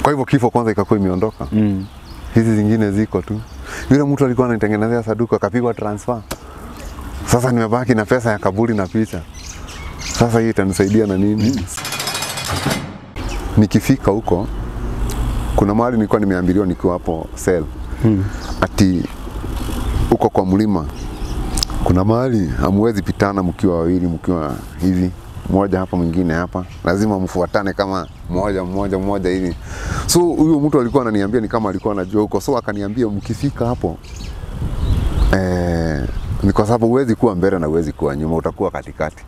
Kwa hivyo kifo kwanza ikakuwa imeondoka. Mm. Hizi zingine ziko tu. Yule mtu alikuwa anitengenezea saduku akapigwa transfer. Sasa nimebaki na pesa ya kaburi na picha. Sasa hii itanisaidia na nini? Nikifika huko kuna mahali nilikuwa nimeambiliwa nikiwa hapo sel Mm. ati huko kwa mlima kuna mahali hamwezi pitana mkiwa wawili mkiwa hivi mmoja hapa mwingine hapa, lazima mfuatane kama mmoja mmoja mmoja hivi. So huyo mtu alikuwa ananiambia ni kama alikuwa anajua huko, so akaniambia mkifika hapo eh, ni kwa sababu huwezi kuwa mbele na huwezi kuwa nyuma, utakuwa katikati.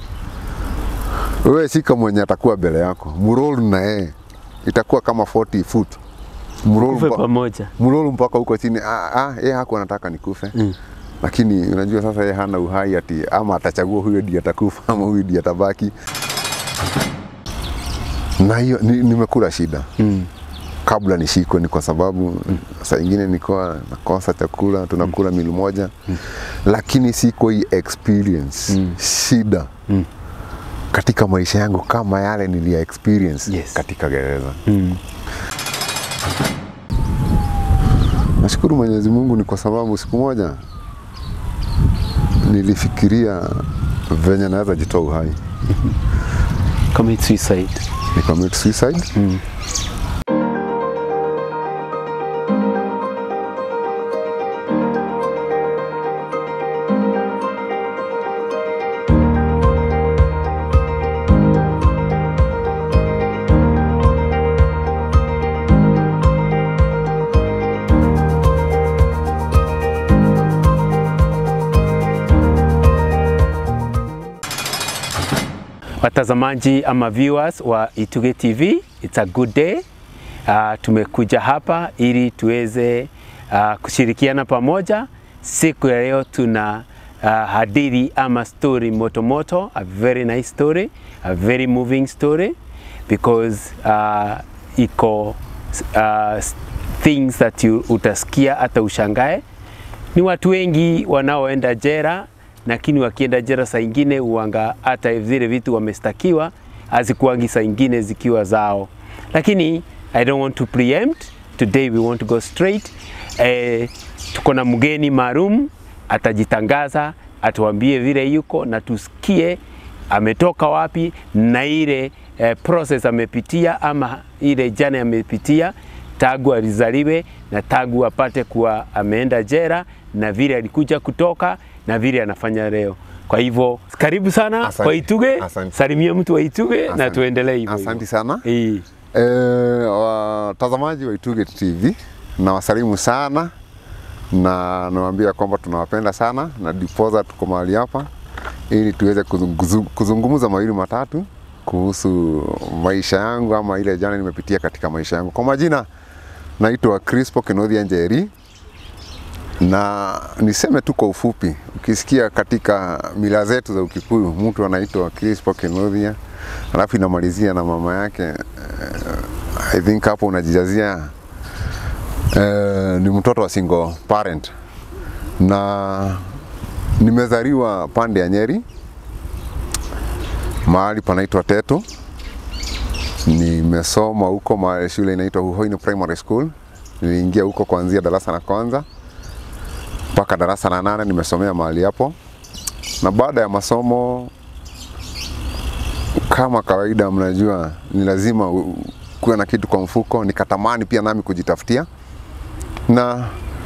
Wewe shika mwenye atakuwa mbele yako, mroll na yeye, itakuwa kama 40 foot mroll Kufe mpa- pamoja. mlolo mpaka huko chini. Ah, ah, yeye hakuwa anataka nikufe Mm. lakini unajua sasa yeye hana uhai ati ama atachagua huyo ndiye atakufa ama huyo ndiye atabaki. Na hiyo ni, nimekula shida Mm. kabla nishikwe, ni kwa sababu saa ingine nilikuwa nakosa chakula, tunakula mili moja lakini siko hii experience shida Mm. katika maisha yangu kama yale nilia experience Yes. katika gereza. Mm. Nashukuru Mwenyezi Mungu ni kwa sababu siku moja nilifikiria venye naweza jitoa uhai, Commit suicide. ni commit suicide. Mm. Watazamaji ama viewers wa Ituge TV, it's a good day. Uh, tumekuja hapa ili tuweze uh, kushirikiana pamoja. Siku ya leo tuna uh, hadithi ama story moto moto, a very nice story, a very moving story because uh, iko uh, things that you utasikia hata ushangae ni watu wengi wanaoenda jera, lakini wakienda jera saa ingine uanga hata zile vitu wamestakiwa hazikuangi saa ingine zikiwa zao, lakini I don't want to preempt. Today we want to go straight. Eh, tuko na mgeni maalum atajitangaza, atuambie vile yuko na tusikie ametoka wapi na ile eh, process amepitia ama ile jana amepitia tangu alizaliwe na tangu apate kuwa ameenda jera na vile alikuja kutoka na vile anafanya leo. Kwa hivyo karibu sana Asante. kwa Ituge, Asante. salimia mtu wa Ituge na Asante. tuendelee hivyo. Asante sana. hivyo. Eh, watazamaji wa Ituge TV nawasalimu sana na nawaambia kwamba tunawapenda sana na diposa tuko mahali hapa ili tuweze kuzunguzu- kuzungumza mawili matatu kuhusu maisha yangu ama ile jana nimepitia katika maisha yangu. Kwa majina naitwa Crispo Kenothia Njeri na niseme tu kwa ufupi, ukisikia katika mila zetu za Ukikuyu mtu anaitwa Crispo Kenothia alafu inamalizia na mama yake eh, I think hapo unajijazia eh, ni mtoto wa single parent na nimezaliwa pande ya Nyeri mahali panaitwa Teto. Nimesoma huko mahali shule inaitwa Huhoini Primary School. Niliingia huko kuanzia darasa la kwanza mpaka darasa la nane nimesomea mahali hapo, na baada ya masomo kama kawaida, mnajua ni lazima u- kuwe na kitu kwa mfuko. Nikatamani pia nami kujitafutia na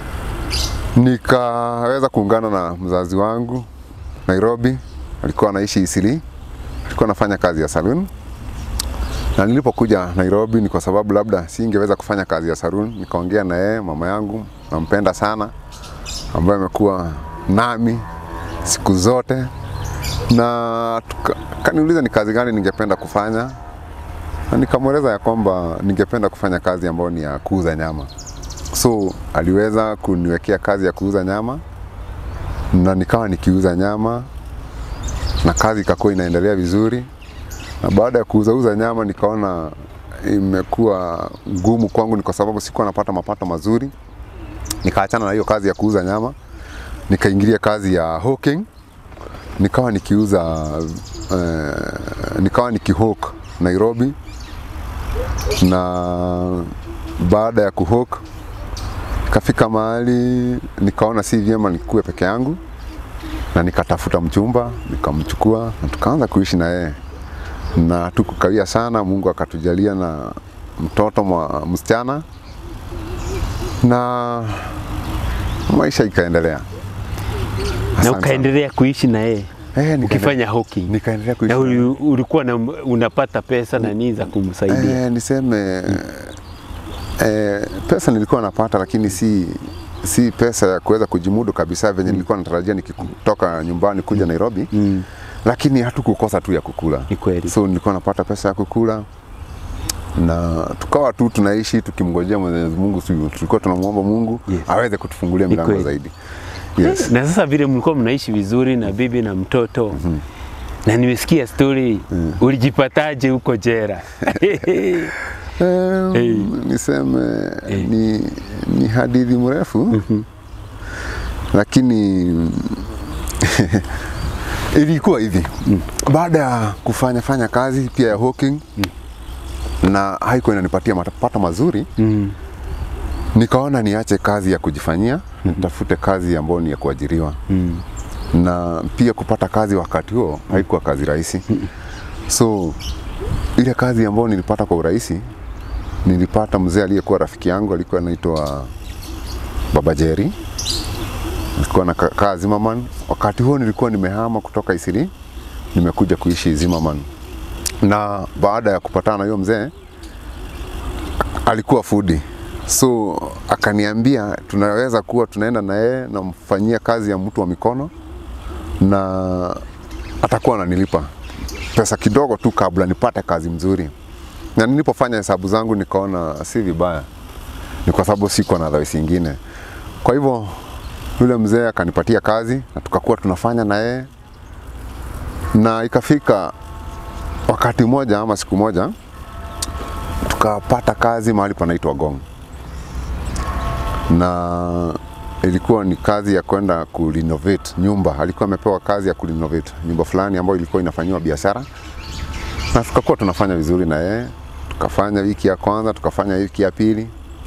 nikaweza kuungana na mzazi wangu Nairobi, alikuwa anaishi Isili, alikuwa anafanya kazi ya saloon. Na nilipokuja Nairobi ni kwa sababu labda singeweza kufanya kazi ya saloon, nikaongea na yeye, mama yangu nampenda sana, ambaye amekuwa nami siku zote na tuka- kaniuliza ni kazi gani ningependa kufanya, na nikamweleza ya kwamba ningependa kufanya kazi ambayo ni ya kuuza nyama. So aliweza kuniwekea kazi ya kuuza nyama na nikawa nikiuza nyama na kazi ikakuwa inaendelea vizuri, na baada ya kuuzauza nyama nikaona imekuwa ngumu kwangu, ni kwa sababu sikuwa napata mapato mazuri. Nikaachana na hiyo kazi ya kuuza nyama, nikaingilia kazi ya hawking nikawa nikiuza uh, nikawa nikihawk Nairobi na baada ya kuhook kafika mahali nikaona si vyema nikue peke yangu, na nikatafuta mchumba nikamchukua na tukaanza kuishi na yeye, na tukukawia sana. Mungu akatujalia na mtoto mwa msichana na maisha ikaendelea. Na Asante ukaendelea kuishi na yeye sana. Eh, nikaende- ukifanya hawking. nikaendelea kuishi Na na yeye. uli- ulikuwa na, unapata pesa na nini za kumsaidia? Eh, niseme eh, pesa nilikuwa napata, lakini si si pesa ya kuweza kujimudu kabisa venye nilikuwa natarajia nikitoka nyumbani kuja Nairobi, Mm. lakini hatukukosa tu ya kukula. Ni kweli. So nilikuwa napata pesa ya kukula na tukawa tu tunaishi tukimngojea Mwenyezi Mungu, si tulikuwa tunamwomba Mungu Yes. aweze kutufungulia Ni milango kweli. zaidi. Yes. Na sasa vile mlikuwa mnaishi vizuri na bibi na mtoto na nimesikia story ulijipataje huko jera? Um, Hey. niseme Hey. ni, ni hadithi mrefu lakini ilikuwa hivi baada ya kufanya fanya kazi pia ya hawking na haikuwa inanipatia mapato mazuri mm. nikaona niache kazi ya kujifanyia nitafute kazi ambayo ni ya kuajiriwa Mm. na pia kupata kazi wakati huo haikuwa kazi rahisi so ile kazi ambayo nilipata kwa urahisi nilipata mzee aliyekuwa rafiki yangu alikuwa anaitwa baba Jerry alikuwa na kaa Zimmerman wakati huo nilikuwa nimehama kutoka Isili nimekuja kuishi Zimmerman na baada ya kupatana na huyo mzee alikuwa fudi so akaniambia tunaweza kuwa tunaenda na yeye namfanyia kazi ya mtu wa mikono na atakuwa ananilipa pesa kidogo tu kabla nipate kazi mzuri. Na nilipofanya hesabu zangu nikaona si vibaya, ni kwa sababu sikuwa na advice ingine. Kwa hivyo yule mzee akanipatia kazi na tukakuwa tunafanya na yeye, na ikafika wakati mmoja ama siku moja tukapata kazi mahali panaitwa Gong na ilikuwa ni kazi ya kwenda kurenovate nyumba. Alikuwa amepewa kazi ya kurenovate nyumba fulani ambayo ilikuwa inafanyiwa biashara, na tukakuwa tunafanya vizuri na yeye. Tukafanya wiki ya kwanza, tukafanya wiki ya pili,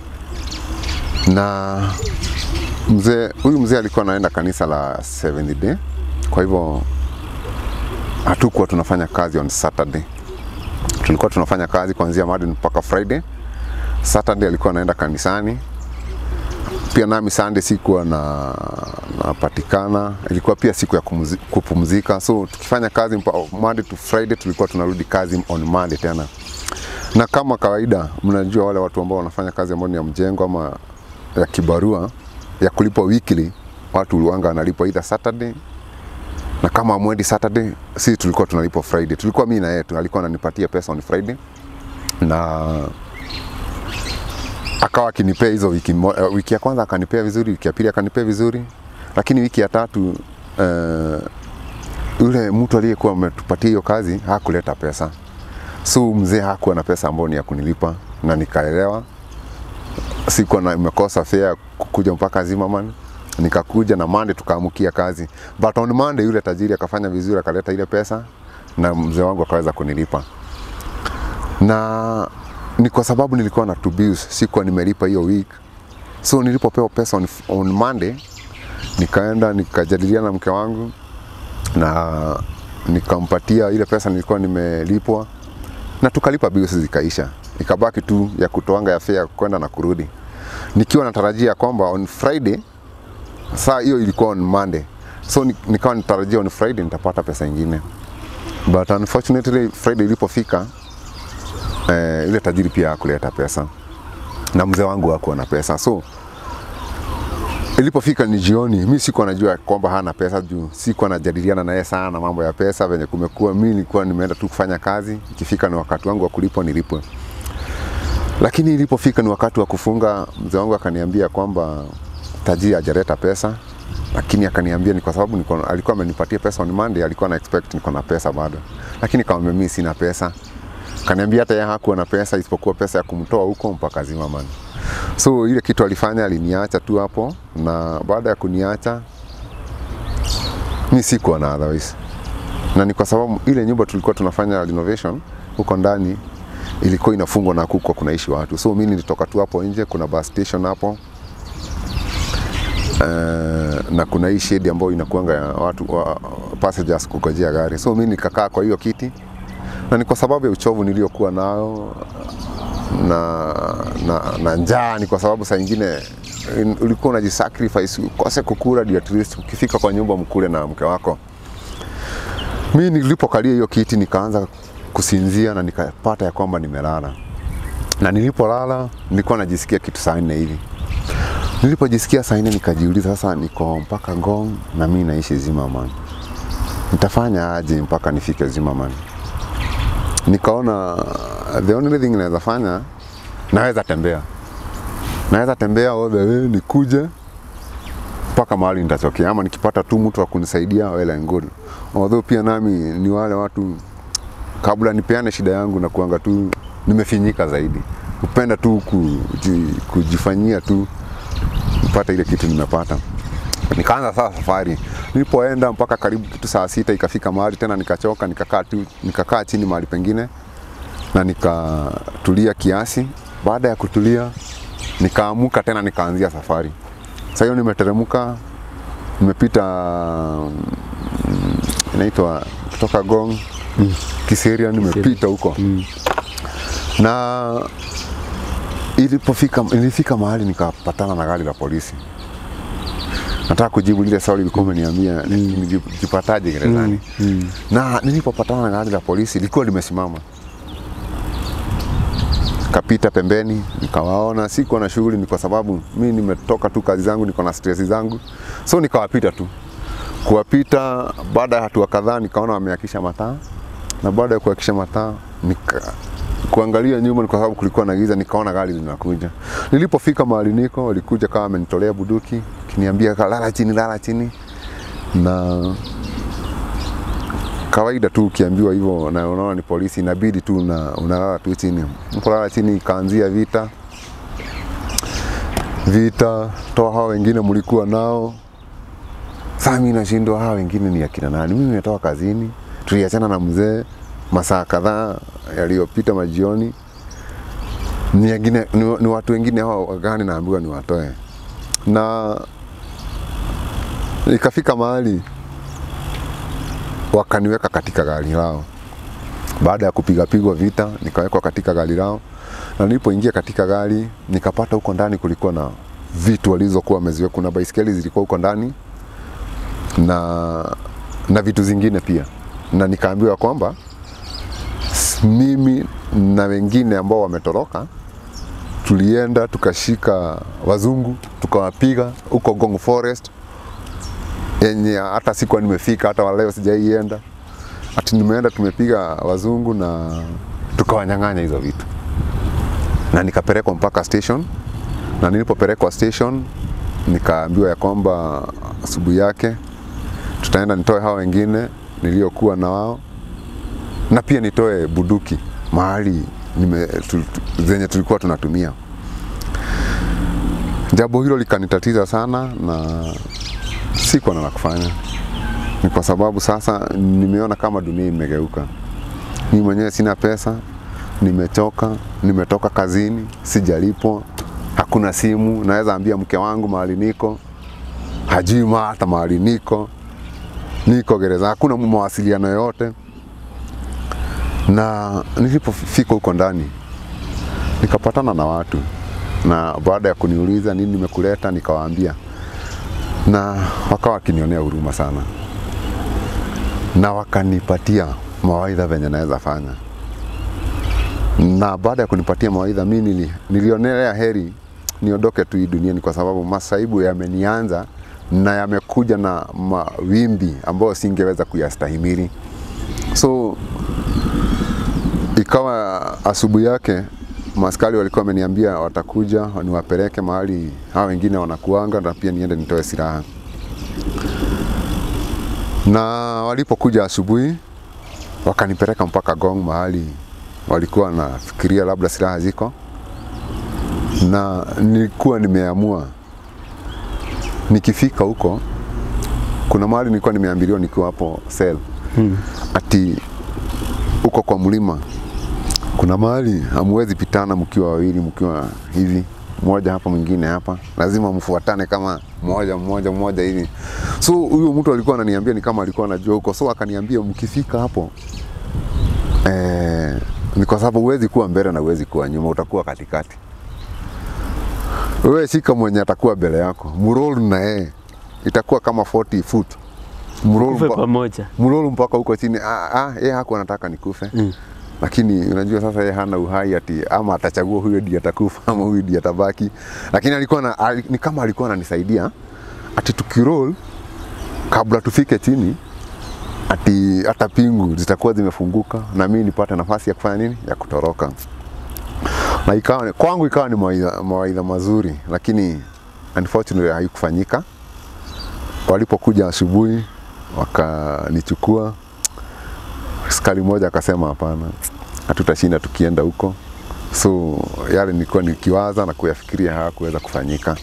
na mzee huyu mzee alikuwa anaenda kanisa la Seventh Day, kwa hivyo hatukuwa tunafanya kazi on Saturday. Tulikuwa tunafanya kazi kuanzia Monday mpaka Friday. Saturday alikuwa anaenda kanisani pia nami Sunday sikuwa na napatikana, ilikuwa pia siku ya kumuzi- kupumzika, so tukifanya kazi mpa, Monday to Friday tulikuwa tunarudi kazi on Monday tena. Na kama kawaida, mnajua wale watu ambao wanafanya kazi ambayo ni ya mjengo ama ya kibarua ya kulipwa weekly, watu uliwanga wanalipwa either Saturday na kama mwendi Saturday, si tulikuwa tunalipwa Friday. Tulikuwa mimi na yeye tu, alikuwa ananipatia pesa on Friday na akawa akinipea hizo wiki, mo- eh, wiki ya kwanza akanipea vizuri, wiki ya pili akanipea vizuri, lakini wiki ya tatu uh, yule mtu aliyekuwa ametupatia hiyo kazi hakuleta pesa, so mzee hakuwa na pesa ambayo ni ya kunilipa, na nikaelewa sikuwa na imekosa fare ya kukuja mpaka Zimmerman nikakuja na Monday tukaamukia kazi, but on Monday yule tajiri akafanya vizuri, akaleta ile pesa na mzee wangu akaweza kunilipa na ni kwa sababu nilikuwa na two bills, sikuwa nimelipa hiyo week. So nilipopewa pesa on, on Monday nikaenda nikajadiliana na mke wangu na nikampatia ile pesa nilikuwa nimelipwa na tukalipa bills zikaisha, ikabaki tu ya kutoanga ya fare kwenda na kurudi, nikiwa natarajia kwamba on Friday, saa hiyo ilikuwa on Monday, so ni- nikawa natarajia on Friday nitapata pesa ingine, but unfortunately Friday ilipofika eh, yule tajiri pia hakuleta pesa na mzee wangu hakuwa na pesa so ilipofika ni jioni, mi sikuwa najua kwamba hana pesa juu sikuwa najadiliana naye sana mambo ya pesa venye kumekuwa. Mi nilikuwa nimeenda tu kufanya kazi, ikifika ni wakati wangu wa kulipwa nilipwe. Lakini ilipofika ni wakati wa kufunga, mzee wangu akaniambia kwamba tajiri hajaleta pesa, lakini akaniambia ni kwa sababu niko, alikuwa amenipatia pesa on Monday, alikuwa na expect niko na pesa bado, lakini nikamwambia mimi sina pesa. Kaniambia hata yeye hakuwa na pesa isipokuwa pesa ya kumtoa huko mpaka Zimmerman. So ile kitu alifanya aliniacha tu hapo, na baada ya kuniacha mi sikuwa na otherwise, na ni kwa sababu ile nyumba tulikuwa tunafanya renovation huko ndani ilikuwa inafungwa na kuko kunaishi watu, so mimi nilitoka tu hapo nje, kuna bus station hapo uh, na kuna hii shedi ambayo inakuanga ya watu wa, passengers kugojea gari, so mimi nikakaa kwa hiyo kiti, na ni kwa sababu ya uchovu niliokuwa nao na, na, na njaa, ni kwa sababu saa ingine in- ulikuwa unajisacrifice ukose kukula ndio at least ukifika kwa nyumba mkule na mke wako. Mimi nilipokalia hiyo kiti nikaanza kusinzia na nikapata ya kwamba nimelala, na nilipolala nilikuwa najisikia kitu saa nne hivi. Nilipojisikia saa nne nikajiuliza, sasa niko mpaka Ngong na mimi naishi Zimmerman, nitafanya aje mpaka nifike Zimmerman? Nikaona the only thing naweza fanya, naweza tembea, naweza tembea all the way nikuje mpaka mahali nitatokea, ama nikipata tu mtu wa kunisaidia well and good. Although pia nami ni wale watu kabla nipeane shida yangu na kuanga tu nimefinyika zaidi, kupenda tu kuji, kujifanyia tu nipate ile kitu nimepata. Nikaanza sasa safari. Nilipoenda mpaka karibu kitu saa sita ikafika mahali tena nikachoka, nikakaa tu nikakaa chini mahali pengine na nikatulia kiasi. Baada ya kutulia, nikaamuka tena nikaanzia safari. Sasa hiyo nimeteremka, nimepita mm, inaitwa kutoka Gong mm. Kiseria, nimepita huko mm. na ilipofika nilifika mahali nikapatana na gari la polisi. Nataka kujibu lile swali ulikuwa umeniambia nijipataje gerezani. Na nilipopatana na gari la polisi lilikuwa limesimama, kapita pembeni, nikawaona, sikuwa na shughuli, ni kwa sababu mi nimetoka tu kazi zangu, niko na stress zangu, so nikawapita tu. Kuwapita, baada ya hatua kadhaa, nikaona wameakisha mataa, na baada ya kuakisha mataa nika kuangalia nyuma, ni kwa sababu kulikuwa na giza, nikaona gari linakuja. Nilipofika mahali niko, walikuja kama amenitolea buduki, kiniambia lala chini, lala chini, na kawaida tu ukiambiwa hivyo na unaona ni polisi, inabidi tu una, unalala tu chini. Nilipolala chini, ikaanzia vita vita, toa hao wengine mlikuwa nao. Sasa mimi nashindwa hao wengine ni akina nani? Mimi nimetoka kazini, tuliachana na mzee masaa kadhaa yaliyopita majioni. Ni, wengine, ni, ni watu wengine hao gani naambiwa niwatoe, na ikafika mahali wakaniweka katika gari lao. Baada ya kupigapigwa vita, nikawekwa katika gari lao, na nilipoingia katika gari nikapata huko ndani kulikuwa na vitu walizokuwa wameziweka. Kuna baisikeli zilikuwa huko ndani na, na vitu zingine pia, na nikaambiwa kwamba s- mimi na wengine ambao wametoroka tulienda tukashika wazungu tukawapiga huko Gong Forest yenye hata sikuwa nimefika, hata waleo sijaienda. Ati nimeenda tumepiga wazungu na tukawanyang'anya hizo vitu, na nikapelekwa mpaka station, na nilipopelekwa station nikaambiwa ya kwamba asubuhi yake tutaenda nitoe hao wengine niliokuwa na wao na pia nitoe buduki mahali nime, tu, tu, zenye tulikuwa tunatumia. Jambo hilo likanitatiza sana na sikuwa na la kufanya. Ni kwa sababu sasa nimeona kama dunia imegeuka. Mimi mwenyewe sina pesa, nimechoka, nimetoka kazini, sijalipwa, hakuna simu, naweza ambia mke wangu mahali niko, hajui ma- hata mahali niko, niko gereza, hakuna mawasiliano yoyote. Na nilipofika huko ndani nikapatana na watu, na baada ya kuniuliza nini nimekuleta, nikawaambia na wakawa wakinionea huruma sana, na wakanipatia mawaidha venye naweza fanya. Na baada ya kunipatia mawaidha, mi nili, nilionelea heri niondoke tu hii duniani, kwa sababu masaibu yamenianza na yamekuja na mawimbi ambayo singeweza kuyastahimili. So ikawa asubuhi yake maskari walikuwa wameniambia watakuja niwapeleke mahali hao wengine wanakuanga, na pia niende nitoe silaha. Na walipokuja asubuhi, wakanipeleka mpaka Gong mahali walikuwa wanafikiria labda silaha ziko, na nilikuwa nimeamua nikifika huko, kuna mahali nilikuwa nimeambiliwa nikiwa hapo sel ati huko kwa mlima kuna mahali hamwezi pitana mkiwa wawili, mkiwa hivi mmoja hapa mwingine hapa, lazima mfuatane kama mmoja mmoja mmoja hivi. So huyo mtu alikuwa ananiambia ni kama alikuwa anajua huko, so akaniambia mkifika hapo eh, ni kwa sababu huwezi kuwa mbele na huwezi kuwa nyuma, utakuwa katikati. Wewe shika mwenye atakuwa mbele yako, mroll na yeye, itakuwa kama 40 foot mroll Kufe mpa- pamoja. mlolo mpaka huko chini. Ah, ah, yeye hakuwa anataka nikufe Mm. lakini unajua sasa yeye hana uhai ati ama atachagua huyo ndiye atakufa ama huyu ndiye atabaki, lakini alikuwa na, ali, ni kama alikuwa ananisaidia ati tukiroll kabla tufike chini ati hata pingu zitakuwa zimefunguka na mimi nipate nafasi ya kufanya nini, ya kutoroka. Na ikawa kwangu ikawa ni mawaidha, mawaidha mazuri, lakini unfortunately haikufanyika. Walipokuja asubuhi wakanichukua askari mmoja akasema hapana, hatutashinda tukienda huko. So yale nilikuwa nikiwaza na kuyafikiria hayakuweza kufanyika,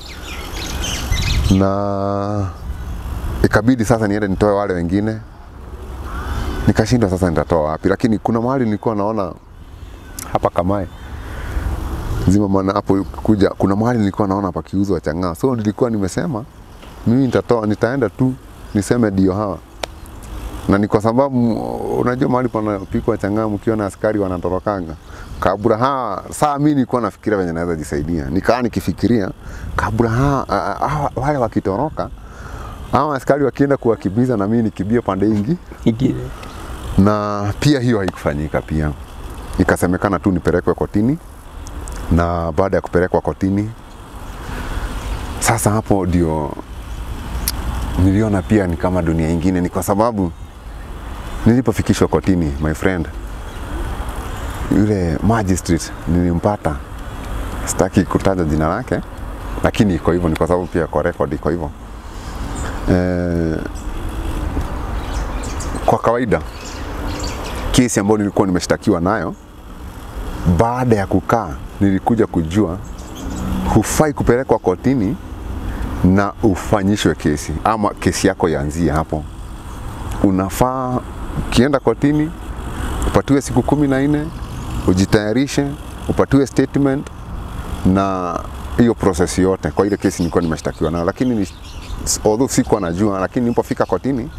na ikabidi sasa niende nitoe wale wengine. Nikashindwa sasa nitatoa wapi, lakini kuna mahali nilikuwa naona hapa Kamae zima maana hapo kuja, kuna mahali nilikuwa naona pakiuzwa chang'aa, so nilikuwa nimesema mimi nitatoa, nitaenda tu niseme ndio hawa na ni kwa sababu unajua mahali panapikwa chang'aa, mkiona askari wanatorokanga kabla ha saa, mimi nilikuwa nafikiria venye naweza jisaidia, nikaa nikifikiria kabla ha, a- a- wale wakitoroka ama askari wakienda kuwakimbiza na mimi nikimbie pande ingi, Ingine. na pia hiyo haikufanyika. Pia ikasemekana tu nipelekwe kotini, na baada ya kupelekwa kotini, sasa hapo ndio niliona pia ni kama dunia ingine, ni kwa sababu nilipofikishwa kotini, my friend, yule magistrate nilimpata, sitaki kutaja jina lake, lakini iko hivyo, ni kwa sababu pia kwa record iko hivyo. Eh, kwa kawaida kesi ambayo nilikuwa nimeshtakiwa nayo, baada ya kukaa nilikuja kujua hufai kupelekwa kotini na ufanyishwe kesi ama kesi yako ianzie hapo. Unafaa ukienda kotini upatiwe siku kumi na nne ujitayarishe, upatiwe statement na hiyo process yote kwa ile kesi nilikuwa nimeshtakiwa nayo, lakini ni, although sikuwa najua, lakini nilipofika kotini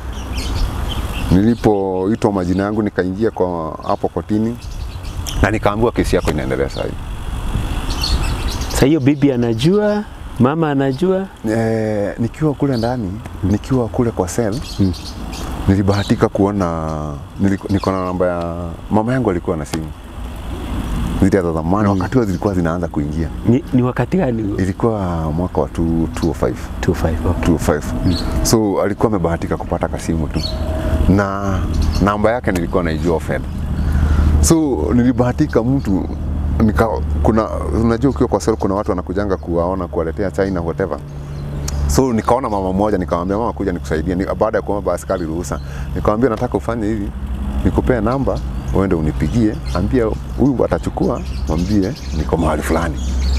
nilipoitwa majina yangu nikaingia kwa hapo kotini na nikaambiwa kesi yako inaendelea sasa hivi. Sasa hiyo bibi anajua, mama anajua. E, nikiwa kule ndani nikiwa kule kwa cell mm. nilibahatika kuona niliko- niko na namba ya mama yangu alikuwa na simu zile za zamani wakati huo zilikuwa zinaanza kuingia Ni, ni wakati gani huo? ilikuwa mwaka wa 2- 205 25, okay. 205 so alikuwa amebahatika kupata kasimu tu na namba yake nilikuwa naijua offhand so nilibahatika mtu nika, kuna unajua ukiwa kwa sel kuna watu wanakujanga kuwaona kuwaletea chai na whatever so nikaona mama mmoja nikamwambia mama kuja nikusaidie ni, baada ya kuomba askari ruhusa nikamwambia nataka ufanye hivi nikupee namba uende unipigie ambia huyu atachukua mwambie niko mahali fulani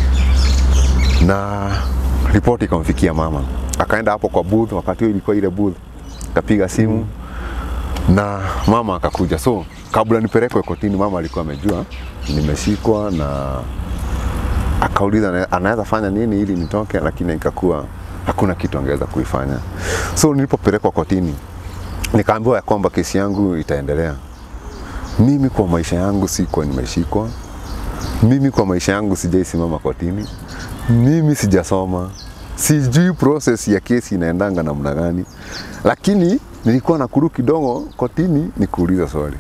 na ripoti ikamfikia mama akaenda hapo kwa booth wakati huo ilikuwa ile booth akapiga simu na mama akakuja so kabla nipelekwe kotini mama alikuwa amejua nimeshikwa na akauliza ana- anaweza fanya nini ili nitoke lakini ikakuwa hakuna kitu angeweza kuifanya so nilipopelekwa kotini nikaambiwa ya kwamba kesi yangu itaendelea mimi kwa maisha yangu sikuwa nimeshikwa mimi kwa maisha yangu sijaisimama kotini mimi sijasoma sijui process ya kesi inaendanga namna gani lakini nilikuwa na kuru kidogo kotini nikuuliza swali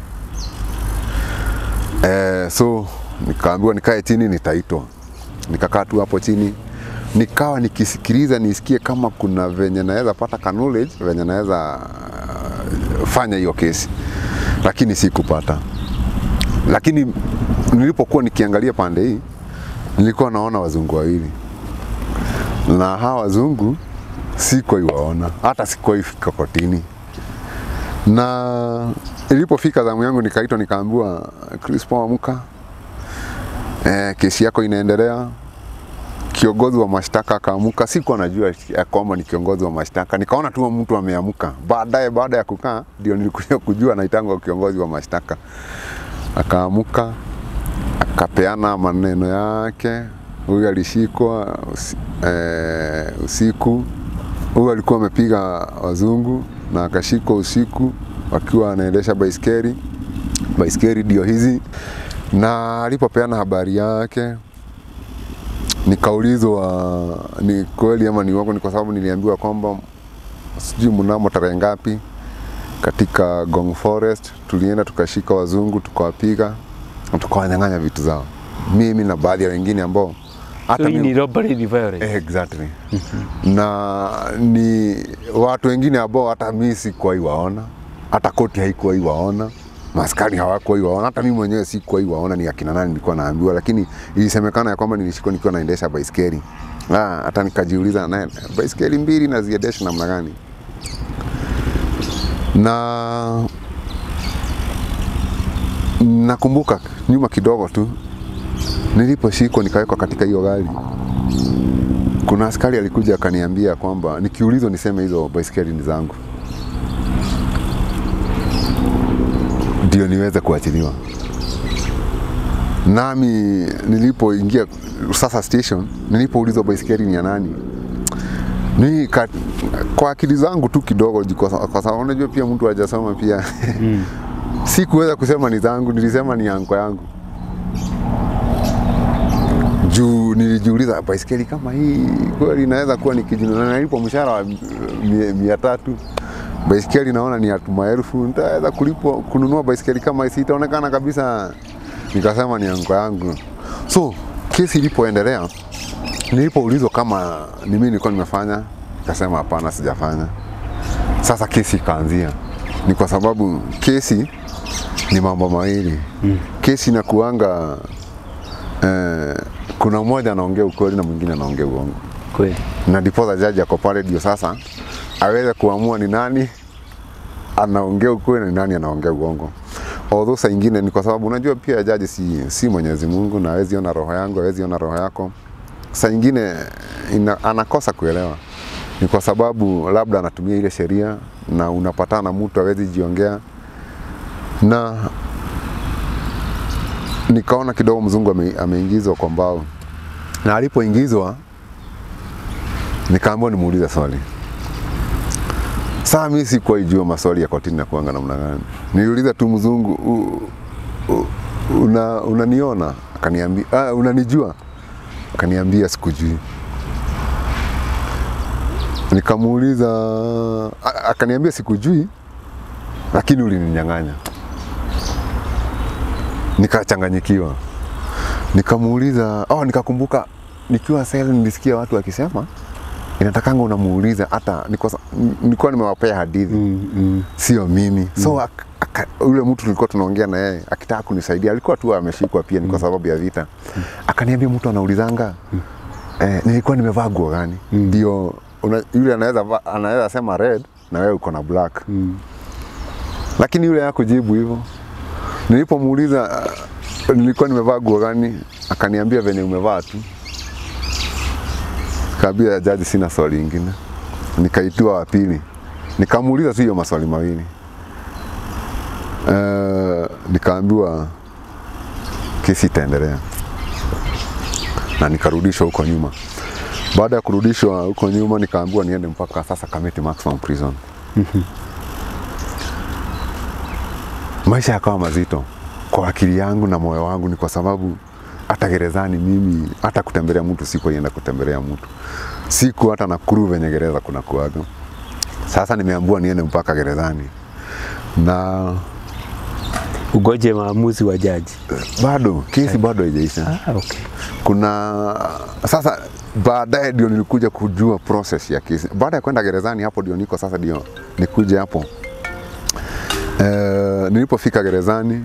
eh, so nikaambiwa nikae chini nitaitwa nikakaa tu hapo chini nikawa nikisikiliza nisikie kama kuna venye naweza pata ka knowledge venye naweza uh, fanya hiyo kesi lakini sikupata lakini nilipokuwa nikiangalia pande hii nilikuwa naona wazungu wawili na hawa wazungu sikuwahi waona hata sikuwahi fika kotini na ilipofika zamu yangu nikaitwa nikaambiwa Crispo amka eh, kesi yako inaendelea kiongozi wa mashtaka akaamuka sikuwa najua ya kwamba ni kiongozi wa mashtaka nikaona tu mtu ameamka baadaye baada ya kukaa ndio nilikuja kujua naitangwa kiongozi wa mashtaka akaamuka akapeana maneno yake. Huyu alishikwa usi, eh, usiku. Huyu alikuwa amepiga wazungu na akashikwa usiku wakiwa anaendesha baiskeli. Baiskeli ndio hizi, na alipopeana habari yake nikaulizwa ni kweli ama ni uongo, ni kwa sababu niliambiwa kwamba sijui mnamo tarehe ngapi katika Gong Forest tulienda tukashika wazungu tukawapiga na tukawanyang'anya vitu zao, mimi na baadhi ya wengine ambao hata So hii mimi- ni robbery ni violence. Exactly. na ni watu wengine ambao hata mimi sikuwahi waona, hata koti haikuwahi waona, maskari hawakuwahi waona, hata mimi mwenyewe sikuwahi waona ni akina nani nilikuwa naambiwa, lakini ilisemekana ya kwamba nilishikwa nikiwa naendesha baiskeli. Ah, hata nikajiuliza na baiskeli mbili naziendesha namna gani? Na nakumbuka nyuma kidogo tu niliposhikwa nikawekwa katika hiyo gari kuna askari alikuja akaniambia kwamba nikiulizwa niseme hizo baiskeli ni zangu ndio niweze kuachiliwa. Nami nilipoingia sasa station, nilipoulizwa baiskeli ni ya nani, ni ka, kwa akili zangu tu kidogo, juu kwa kwa sababu unajua pia mtu hajasoma pia sikuweza kusema ni zangu, nilisema ni yanko yangu juu nilijiuliza baiskeli kama hii kweli inaweza kuwa ni kijana na nalipo mshahara wa mia, mia tatu baiskeli naona ni ya maelfu nitaweza kulipo kununua baiskeli kama hii sitaonekana kabisa nikasema ni yangu yangu so kesi ilipoendelea nilipoulizwa kama ni mimi nilikuwa nimefanya nikasema hapana sijafanya sasa kesi ikaanzia ni kwa sababu kesi ni mambo mawili kesi inakuanga eh, kuna mmoja anaongea ukweli na mwingine anaongea uongo, Kweli. na ndiposa jaji ako pale ndio sasa aweze kuamua ni nani anaongea ukweli na ni nani anaongea uongo. Although saa ingine ni kwa sababu unajua pia jaji si, si Mwenyezi Mungu na hawezi ona roho yangu, hawezi ona roho yako. Saa ingine ina, anakosa kuelewa ni kwa sababu labda anatumia ile sheria na unapatana na mtu hawezi jiongea na nikaona kidogo mzungu ame, ameingizwa kwa mbao, na alipoingizwa nikaambiwa nimuulize swali. Saa mimi sikuwahi jua maswali ya kotini na kuanga namna gani. Niliuliza tu mzungu, "U- u- una, unaniona? Akaniambia, ah, unanijua? Akaniambia sikujui. Nikamuuliza, a- akaniambia sikujui, lakini ulininyang'anya nikachanganyikiwa, nikamuuliza oh, nikakumbuka nikiwa sel nilisikia watu wakisema inatakanga unamuuliza hata niko- nilikuwa nimewapea hadithi Mm, mm. sio mimi so ak, aka, ule mtu tulikuwa tunaongea na yeye akitaka kunisaidia alikuwa tu ameshikwa pia ni kwa sababu ya vita akaniambia mtu anaulizanga eh, nilikuwa nimevaa nguo gani ndio una- yule anaweza va- anaweza sema red na wewe uko na black Mm. lakini yule hakujibu hivyo. Nilipomuuliza uh, nilikuwa nimevaa nguo gani, akaniambia venye umevaa tu. Kaambia jaji, sina swali lingine. Nikaitiwa wa pili, nikamuuliza tu hiyo maswali mawili uh, nikaambiwa kesi itaendelea na nikarudishwa huko nyuma. Baada ya kurudishwa huko nyuma, nikaambiwa niende mpaka sasa Kamiti Maximum Prison. maisha yakawa mazito kwa akili yangu na moyo wangu, ni kwa sababu hata gerezani mimi hata kutembelea mtu sikuenda kutembelea mtu, siku hata Nakuru venye gereza kuna kuaga. Sasa nimeambiwa niende mpaka gerezani na Ugoje maamuzi wa jaji. bado kesi bado haijaisha. Ah, okay. Kuna sasa baadaye ndio nilikuja kujua process ya kesi. Baada ya kwenda gerezani, hapo ndio niko sasa, ndio nikuje hapo Eh, nilipofika gerezani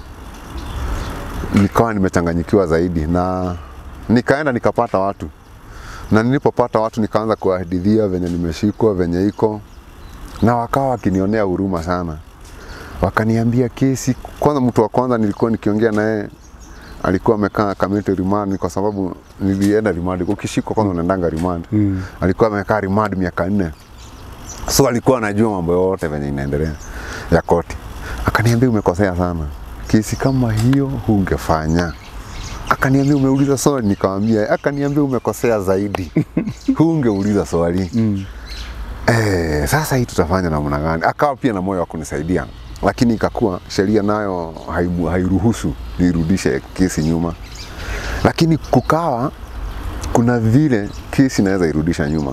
nikawa nimechanganyikiwa zaidi, na nikaenda nikapata watu, na nilipopata watu nikaanza kuwahadithia venye nimeshikwa, venye iko, na wakawa wakinionea huruma sana, wakaniambia kesi. Kwanza mtu wa kwanza nilikuwa nikiongea naye alikuwa amekaa Kamiti remand, kwa sababu nilienda remand. Ukishikwa kwanza unaendanga remand. Mm. Alikuwa amekaa remand miaka nne so alikuwa anajua mambo yote venye inaendelea ya koti. Akaniambia umekosea sana, kesi kama hiyo hungefanya. akaniambia umeuliza swali, nikamwambia, akaniambia umekosea zaidi, hungeuliza swali mm. Eh, sasa hii tutafanya namna gani? Akawa pia na moyo wa kunisaidia, lakini ikakuwa sheria nayo haibu- hairuhusu nirudishe kesi nyuma, lakini kukawa kuna vile kesi inaweza irudisha nyuma.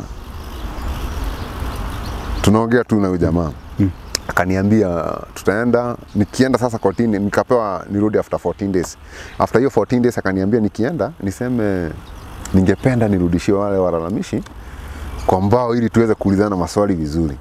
Tunaongea tu na huyu jamaa akaniambia tutaenda, nikienda sasa kotini, nikapewa nirudi after 14 days. After hiyo 14 days akaniambia nikienda niseme ningependa nirudishie wale walalamishi kwa mbao ili tuweze kuulizana maswali vizuri,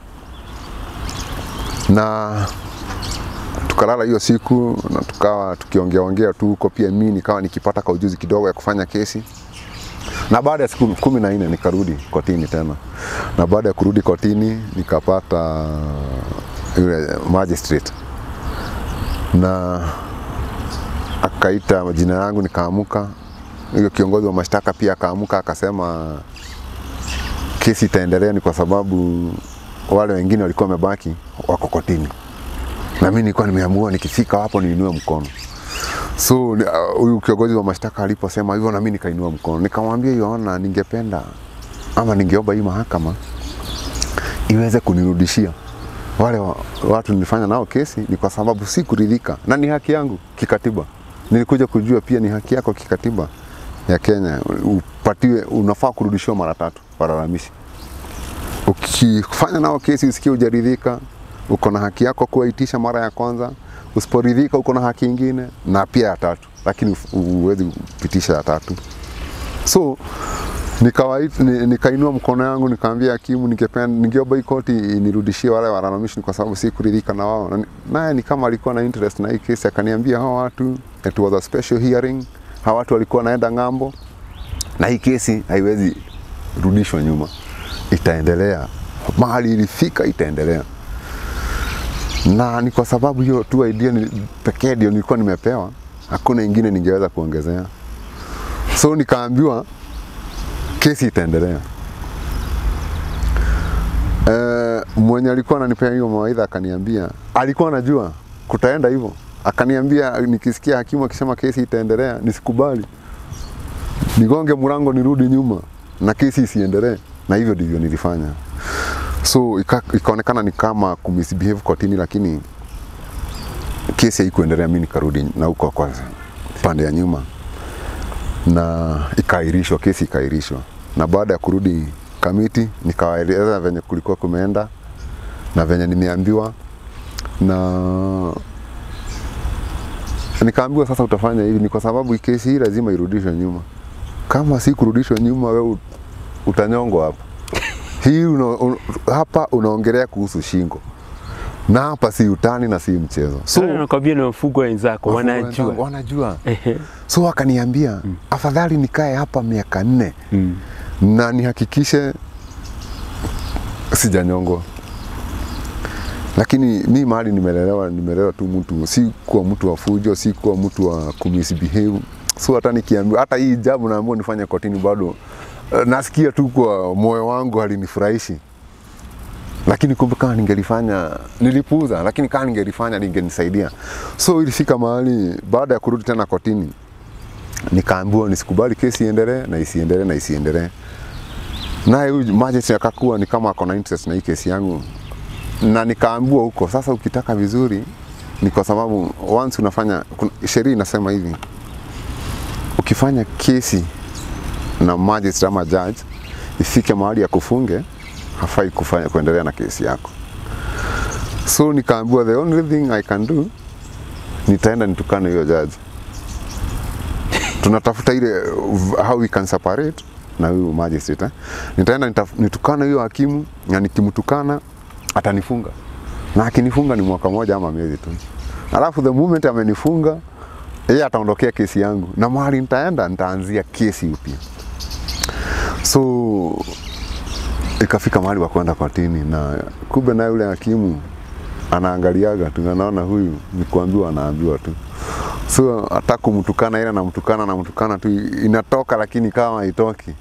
na tukalala hiyo siku na tukawa tukiongea ongea tu huko, pia mimi nikawa nikipata ka ujuzi kidogo ya kufanya kesi na baada ya siku kumi na nne nikarudi kotini tena, na baada ya kurudi kotini nikapata yule magistrate na akaita majina yangu, nikaamuka. Huyo kiongozi wa mashtaka pia akaamuka akasema kesi itaendelea, ni kwa sababu wale wengine walikuwa wamebaki wako kotini, na mimi nilikuwa nimeamua nikifika hapo niinue mkono. So ni- uh, huyu kiongozi wa mashtaka aliposema hivyo, na mimi nikainua mkono, nikamwambia Yohana, ningependa ama ningeomba hii mahakama iweze kunirudishia wale wa, watu nilifanya nao kesi, ni kwa sababu si kuridhika na ni haki yangu kikatiba. Nilikuja kujua pia ni haki yako kikatiba ya Kenya, upatiwe, unafaa kurudishiwa mara tatu walalamishi. Ukifanya nao kesi usikie hujaridhika, uko na haki yako kuwaitisha mara ya kwanza. Usiporidhika uko na haki ingine na pia ya tatu, lakini huwezi kupitisha ya tatu. So nikawait- ni- nikainua mkono yangu nikaambia hakimu, ningependa ningeomba hii koti inirudishie wale walalamishi kwa sababu si kuridhika na wao. Na ni- Naye ni kama alikuwa na interest na hii kesi, akaniambia hao watu, it was a special hearing, hao watu walikuwa naenda ng'ambo na hii kesi haiwezi rudishwa nyuma, itaendelea mahali ilifika, itaendelea na ni kwa sababu hiyo tu idea ni- pekee ndio nilikuwa nimepewa, hakuna ingine ningeweza kuongezea. So nikaambiwa kesi itaendelea. E, mwenye alikuwa ananipea hiyo mawaidha akaniambia, alikuwa anajua kutaenda hivyo, akaniambia nikisikia hakimu akisema kesi itaendelea nisikubali, nigonge mlango nirudi nyuma na kesi isiendelee, na hivyo ndivyo nilifanya. So ika, ikaonekana ni kama kumisbehave kotini, lakini kesi haikuendelea, mimi nikarudi na huko kwa pande ya nyuma na ikaahirishwa, kesi ikaahirishwa. Na baada ya kurudi kamiti, nikawaeleza venye kulikuwa kumeenda na venye nimeambiwa, na nikaambiwa sasa, utafanya hivi, ni kwa sababu kesi hii lazima irudishwe nyuma. Kama si kurudishwa nyuma, wewe utanyongwa hapa. Hii una, un, hapa unaongelea kuhusu shingo na hapa si utani na si mchezo. So, nakwambia ni wafugwa wenzako Wafungwa wanajua. wenzangu wanajua. So akaniambia afadhali nikae hapa miaka nne Mm. na nihakikishe sijanyongwa. Lakini mi mahali nimelelewa, nimelelewa tu mtu, si kuwa mtu wa fujo, si kuwa mtu wa kumisbehave. So hata nikiambiwa, hata hii jambo naambiwa nifanye kotini, bado eh, nasikia tu kwa moyo wangu halinifurahishi lakini kumbe kama ningelifanya nilipuuza, lakini kama ningelifanya lingenisaidia. So ilifika mahali baada ya kurudi tena kotini, nikaambiwa nisikubali kesi iendelee na isiendelee na isiendelee. Naye huyu magistrate akakuwa ni kama ako na interest na hii kesi yangu, na nikaambiwa huko sasa, ukitaka vizuri ni kwa sababu once unafanya, kuna- sheria inasema hivi, ukifanya kesi na magistrate ama judge ifike mahali ya kufunge hafai kufanya kuendelea na kesi yako. So nikaambiwa the only thing I can do nitaenda nitukane hiyo judge. Tunatafuta ile uh, how we can separate na huyu magistrate eh. Nitaenda nitaf- nitukane hiyo hakimu na nikimtukana atanifunga. Na akinifunga ni mwaka moja ama miezi tu. Alafu the moment amenifunga yeye ataondokea kesi yangu na mahali nitaenda nitaanzia kesi upya. So ikafika mahali wa kwenda kotini, na kumbe naye yule hakimu anaangaliaga tu, anaona huyu ni kuambiwa, anaambiwa tu, so hata kumtukana ile namtukana namtukana tu inatoka, lakini kama haitoki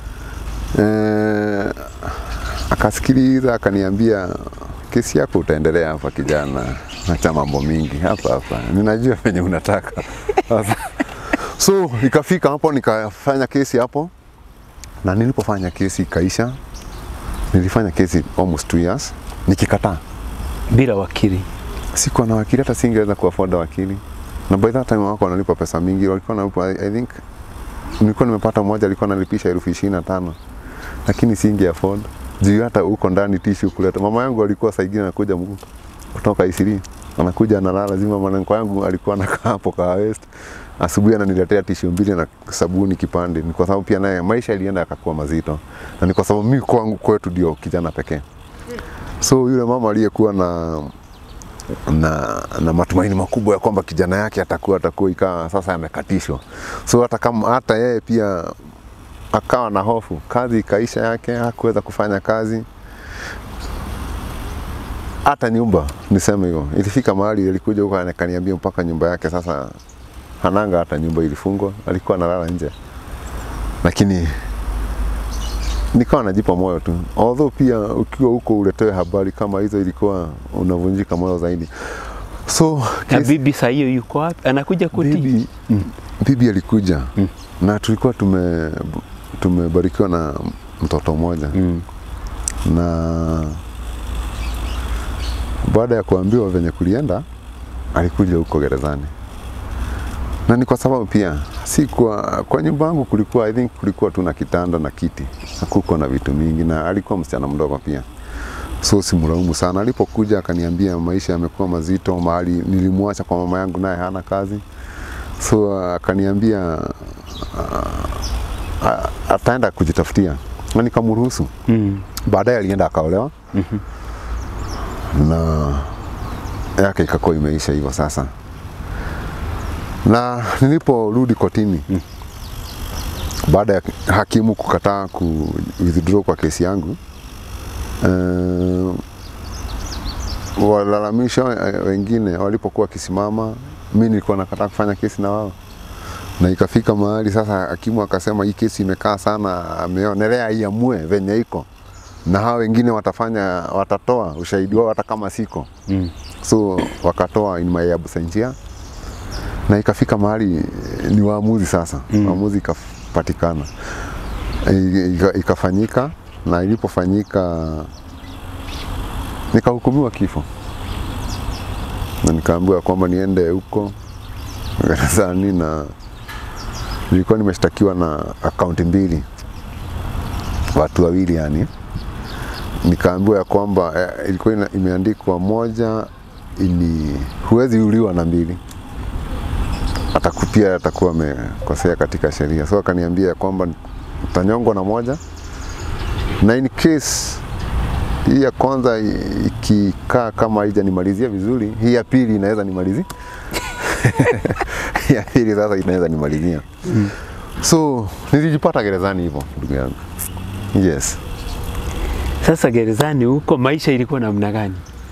eh, akasikiliza akaniambia, kesi yako utaendelea hapa kijana, acha mambo mingi hapa hapa, ninajua venye unataka sasa So ikafika hapo nikafanya kesi hapo, na nilipofanya kesi ikaisha, nilifanya kesi almost two years nikikataa. bila wakili. Sikuwa na wakili, hata singeweza kuafford wakili, na by that time wako wanalipa pesa mingi, walikuwa wanalipa I, I think nilikuwa nimepata mmoja alikuwa analipisha elfu ishirini na tano lakini singe afford juu hata huko ndani tishu kuleta. Mama yangu alikuwa saa ingine anakuja mguu kutoka Isili, anakuja analala, lazima mwanangu yangu alikuwa anakaa hapo kwa West, asubuhi ananiletea tishu mbili na sabuni kipande. Ni kwa sababu pia naye maisha ilienda yakakuwa mazito, na ni kwa sababu mimi kwangu kwetu ndio kijana pekee. So yule mama aliyekuwa na na, na matumaini makubwa ya kwamba kijana yake atakuwa atakuwa ikawa sasa amekatishwa. So hata kama hata yeye pia akawa na hofu, kazi ikaisha yake, hakuweza kufanya kazi hata nyumba, niseme hivyo. Ilifika mahali alikuja huko akaniambia mpaka nyumba yake sasa hananga hata nyumba ilifungwa, alikuwa analala nje, lakini nikawa najipa moyo tu, although pia ukiwa huko uletewe habari kama hizo, ilikuwa unavunjika moyo zaidi. So Na kesi- bibi saa hiyo yuko wapi? Anakuja kuti? bibi, bibi alikuja na tulikuwa tume tumebarikiwa na mtoto mmoja Mm. na baada ya kuambiwa venye kulienda alikuja huko gerezani na ni kwa sababu pia si kwa, kwa nyumba yangu kulikuwa I think kulikuwa tu na kitanda na kiti, hakukuwa na vitu mingi, na alikuwa msichana mdogo pia, so simlaumu sana. Alipokuja akaniambia maisha yamekuwa mazito, mahali nilimwacha kwa mama yangu, naye hana kazi, so akaniambia uh, ataenda kujitafutia, na nikamruhusu. Mm. Baadaye alienda akaolewa na yake ikakuwa imeisha hivyo sasa. Na niliporudi kotini baada ya hakimu kukataa ku withdraw kwa kesi yangu uh, walalamisho eh, wengine walipokuwa wakisimama, mi nilikuwa nakataa kufanya kesi na wao, na ikafika mahali sasa hakimu akasema hii kesi imekaa sana, ameonelea iamue venye iko na hao wengine watafanya watatoa ushahidi wao hata kama siko Mm. so wakatoa in my absentia na ikafika mahali eh, ni waamuzi sasa mm. waamuzi ikapatikana I- ika- ikafanyika na ilipofanyika nikahukumiwa kifo na nikaambiwa kwamba niende huko gerezani na nilikuwa nimeshtakiwa na akaunti mbili watu wawili yani nikaambiwa ya kwamba eh, ilikuwa ina- imeandikwa moja ili huwezi uliwa na mbili atakupia atakuwa amekosea katika sheria so akaniambia ya kwamba utanyongwa na moja na in case hii ya kwanza i- ikikaa kama haijanimalizia vizuri hii ya pili inaweza nimalizia Hii ya pili sasa inaweza nimalizia so nilijipata gerezani hivyo ndugu yangu yes Sasa gerezani huko maisha ilikuwa namna gani?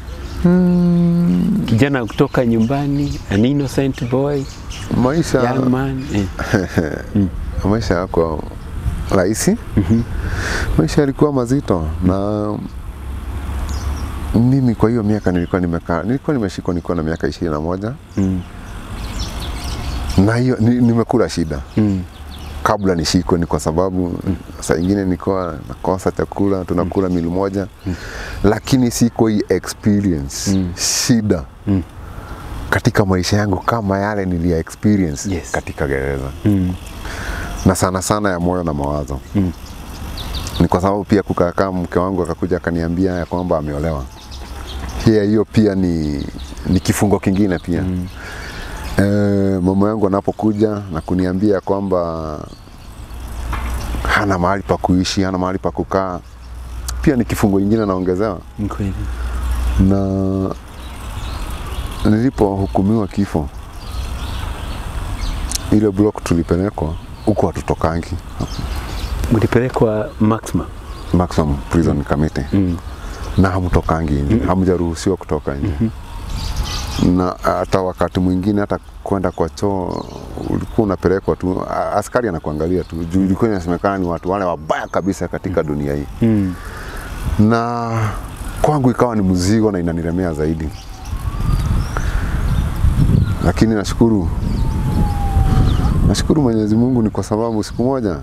Kijana kutoka nyumbani, an innocent boy, maisha young man. Eh. maisha yako rahisi maisha yalikuwa mazito na mimi kwa hiyo miaka nilikuwa nimekaa nilikuwa nimeshikwa nikiwa na miaka ishirini na moja Mm. na hiyo ni, nimekula shida Mm. kabla nishikwe ni kwa sababu saa ingine nilikuwa nakosa chakula tunakula mili moja lakini siko hii experience shida Mm. katika maisha yangu kama yale nilia experience Yes. katika gereza Mm. na sana sana ya moyo na mawazo Mm. ni kwa sababu pia kukakaa mke wangu akakuja akaniambia ya kwamba ameolewa pia hiyo pia ni, ni kifungo kingine pia mm. e, mama yangu anapokuja na kuniambia ya kwamba hana mahali pa kuishi hana mahali pa kukaa pia ni kifungo ingine naongezewa Ni kweli. na nilipohukumiwa kifo ile block tulipelekwa huko hatutokangi Mlipelekwa maximum. maximum prison committee Mm. na hamtokangi nje hamjaruhusiwa kutoka nje na hata wakati mwingine hata kwenda kwa choo ulikuwa unapelekwa tu a- askari anakuangalia tu juu ilikuwa inasemekana ni watu wale wabaya kabisa katika dunia hii Mm. na kwangu ikawa ni mzigo na inanilemea zaidi, lakini nashukuru Nashukuru Mwenyezi Mungu ni kwa sababu siku moja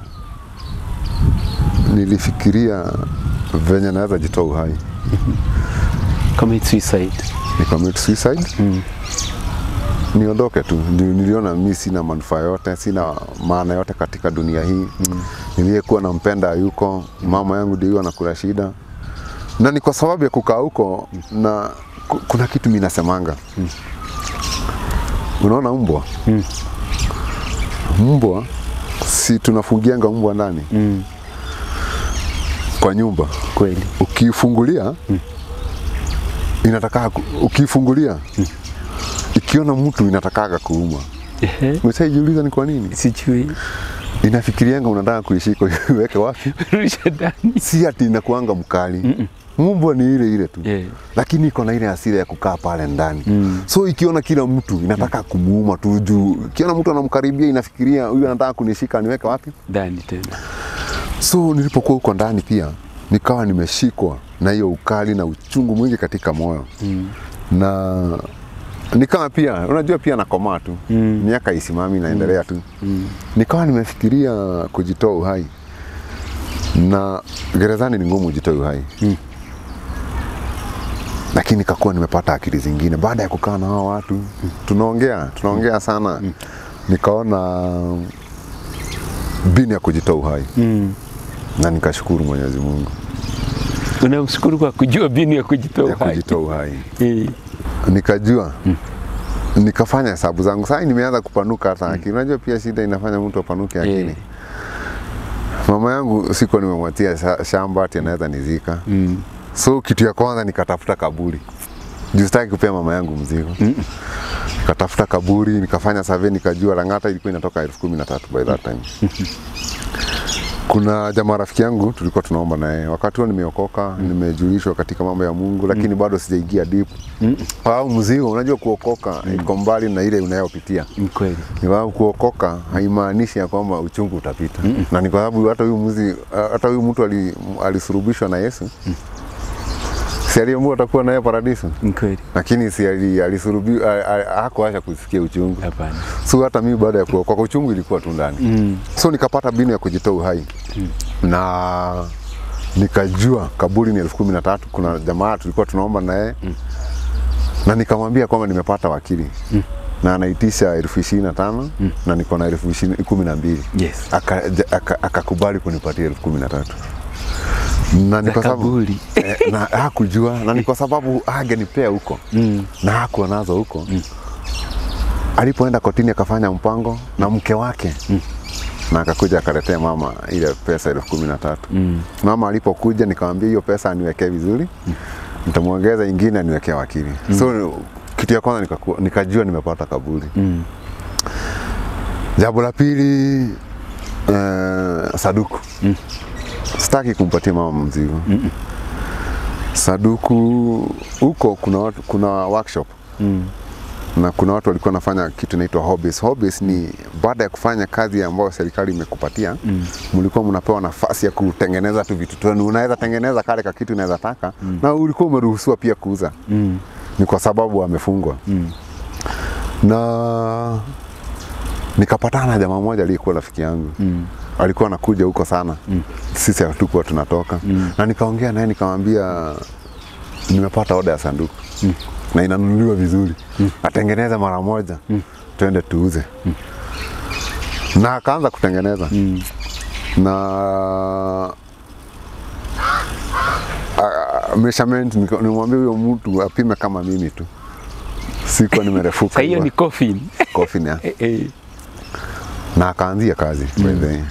nilifikiria venye naweza jitoa uhai, Commit suicide. nikamit suicide Mm. niondoke tu. Ndio Niliona mi sina manufaa yote, sina maana yote katika dunia hii mm. Niliyekuwa nampenda hayuko, mama yangu ndio anakula shida, na ni kwa sababu ya kukaa huko na ku- kuna kitu mi nasemanga mm. Unaona mbwa Mm. mbwa si tunafungianga mbwa ndani Mm. kwa nyumba, Kweli. ukiifungulia inataka ukiifungulia ikiona mtu inatakaga kuuma. Ehe. Umeshaijiuliza ni kwa nini? Sijui. Inafikirianga unataka kuishika iweke wapi? Rusha ndani. Si ati inakuanga mkali. Mbwa ni ile ile tu Yeah. lakini iko na ile hasira ya kukaa pale ndani Mm. so ikiona kila mtu inataka kumuuma tu juu ikiona mtu anamkaribia inafikiria huyu anataka kunishika niweke wapi Ndani tena. so nilipokuwa huko ndani pia nikawa nimeshikwa na hiyo ukali na uchungu mwingi katika moyo Mm. na nikawa pia unajua pia nakomaa tu Mm. miaka isimami naendelea tu Mm. nikawa nimefikiria kujitoa uhai na gerezani ni ngumu ujitoe uhai Mm. lakini nikakuwa nimepata akili zingine baada ya kukaa na hao watu tunaongea tunaongea sana nikaona bini ya kujitoa uhai Mm. na nikashukuru Mwenyezi Mungu Unamshukuru kwa kujua mbinu ya kujitoa ya uhai. kujitoa uhai Eh. nikajua nikafanya hesabu zangu sasa nimeanza kupanuka hata akili unajua pia shida inafanya mtu apanuke akili Eh. mama yangu sikuwa nimemwatia sha- shamba ati anaweza nizika Mm. so kitu ya kwanza nikatafuta kaburi juu sitaki kupea mama yangu mzigo nikatafuta kaburi nikafanya survey nikajua Lang'ata ilikuwa inatoka elfu kumi na tatu by that time kuna jamaa rafiki yangu tulikuwa tunaomba na yeye wakati huo nimeokoka nimejulishwa katika mambo ya Mungu lakini bado sijaingia deep au mzigo unajua kuokoka iko mbali na ile unayopitia Ni kweli. ni sababu kuokoka haimaanishi ya kwamba uchungu utapita na ni kwa sababu hata huyu mzi hata huyu mtu ali- alisurubishwa na Yesu si aliambiwa atakuwa naye paradiso Ni kweli. lakini si ali- alisurubi a- a- hakuacha kusikia uchungu Hapana. so hata mimi baada ya kuokoka uchungu ilikuwa tu ndani Mm. so nikapata mbinu ya kujitoa uhai na nikajua kaburi ni elfu kumi na tatu kuna jamaa tulikuwa tunaomba naye na nikamwambia kwamba nimepata wakili na anaitisha elfu ishirini na tano na niko na elfu ishirini- kumi na mbili Yes. Aka- aka- akakubali kunipatia elfu kumi na tatu na ni Za kwa sababu kaburi. eh, na hakujua na ni kwa sababu angenipea huko Mm. na hakuwa nazo huko alipoenda kotini akafanya mpango na mke wake na akakuja akaletea mama ile pesa elfu kumi na tatu Mm. mama alipokuja nikamwambia hiyo pesa aniwekee vizuri nitamwongeza ingine aniwekee wakili so kitu ya kwanza nikaku- nikajua nimepata kaburi Mm. jambo la pili uh, saduku sitaki kumpatia mama mzigo saduku huko kuna, watu, kuna workshop Mm. na kuna watu walikuwa wanafanya kitu inaitwa hobbies. Hobbies ni baada ya kufanya kazi ambayo serikali imekupatia mm. mlikuwa mnapewa nafasi ya kutengeneza tu vitu tu, unaweza tengeneza kale ka kitu unaweza taka mm. na ulikuwa umeruhusiwa pia kuuza Mm. ni kwa sababu amefungwa Mm. na nikapatana na jamaa mmoja aliyekuwa rafiki yangu Mm. alikuwa anakuja huko sana mm. sisi hatukuwa tunatoka mm. na nikaongea naye nikamwambia nimepata oda ya sanduku mm. na inanunuliwa vizuri mm. atengeneze mara moja mm. twende tuuze mm. na akaanza kutengeneza mm. na a- measurement nika- nimwambia huyo mtu apime kama mimi tu sikuwa nimerefuka Sasa hiyo hivyo. ni coffin. coffin ya Eh, eh. na akaanzia kazi mm. by the way.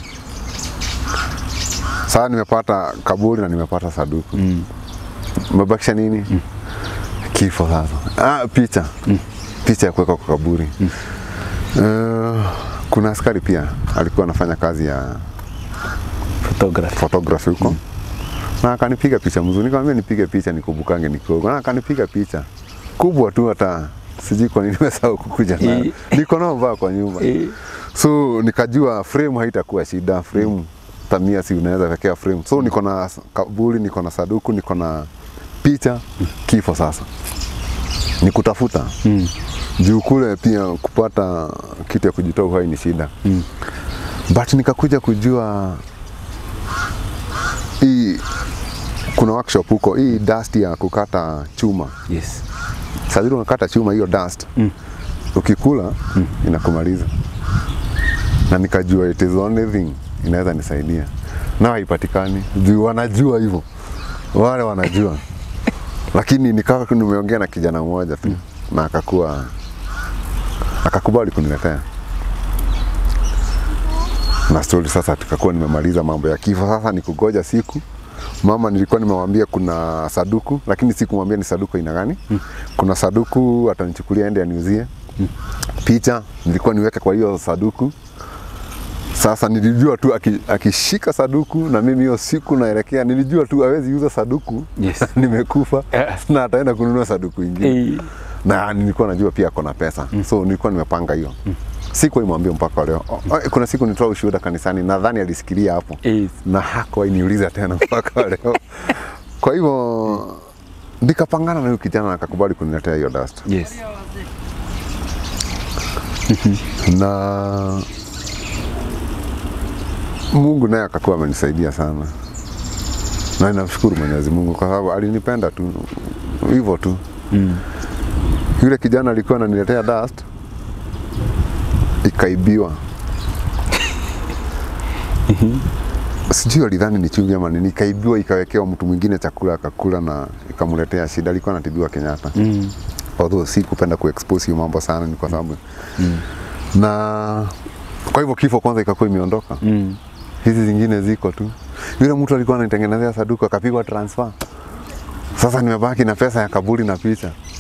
Sasa nimepata kaburi na nimepata saduku mm. mebakisha nini mm. kifo sasa. Ah, picha mm. picha ya kuweka kwa kaburi mm. uh, kuna askari pia alikuwa anafanya kazi ya Photography. photography huko mm. na akanipiga picha mzuri, nikamwambia nipige picha nikumbukange niko huko, na akanipiga picha kubwa tu, hata sijui kwa nini nimesahau kukuja nayo, Eh. niko nao vaa kwa nyumba Eh. so nikajua frame haitakuwa shida frame tamia si unaweza wekea frame so niko na kaburi niko na saduku niko na picha kifo sasa ni kutafuta Mm. juu kule pia kupata kitu ya kujitoa uhai ni shida mm. but nikakuja kujua hii kuna workshop huko hii dust ya kukata chuma Yes. saa zile unakata chuma hiyo dust mm. ukikula mm. inakumaliza na nikajua it is the only thing inaweza nisaidia na haipatikani juu wanajua hivyo wale wanajua lakini nikawa nimeongea na kijana mmoja tu na akakuwa akakubali kuniletea na stori sasa tukakuwa nimemaliza mambo ya kifo sasa ni kugoja siku mama nilikuwa nimewambia kuna saduku lakini sikumwambia ni saduku aina gani mm. kuna saduku atanichukulia ende aniuzie mm. picha nilikuwa niweke kwa hiyo saduku sasa nilijua tu aki- akishika saduku na mimi hiyo siku naelekea nilijua tu awezi uza saduku Yes. nimekufa Eh. na ataenda kununua saduku ingine Eh, na nilikuwa najua pia ako na pesa mm. so nilikuwa nimepanga hiyo mm. sikuwa imwambia mpaka leo O- o- kuna siku nitoa ushuhuda kanisani nadhani alisikilia hapo Yes. na hakuwahi niuliza tena mpaka leo kwa hivyo nikapangana na huyu kijana na akakubali kuniletea hiyo dust Yes. na Mungu naye akakuwa amenisaidia sana na ninamshukuru Mwenyezi Mungu kwa sababu alinipenda tu hivyo tu Mm. yule kijana alikuwa ananiletea dust ikaibiwa sijui alidhani ni chumvi ama nini ikaibiwa ikawekewa mtu mwingine chakula akakula na ikamletea shida alikuwa anatibiwa Kenyatta Mm. although si kupenda kuexpose hiyo mambo sana ni kwa sababu mm. na kwa hivyo kifo kwanza ikakuwa imeondoka Mm. hizi zingine ziko tu yule mtu alikuwa anitengenezea saduku akapigwa transfer sasa nimebaki na pesa ya kaburi na picha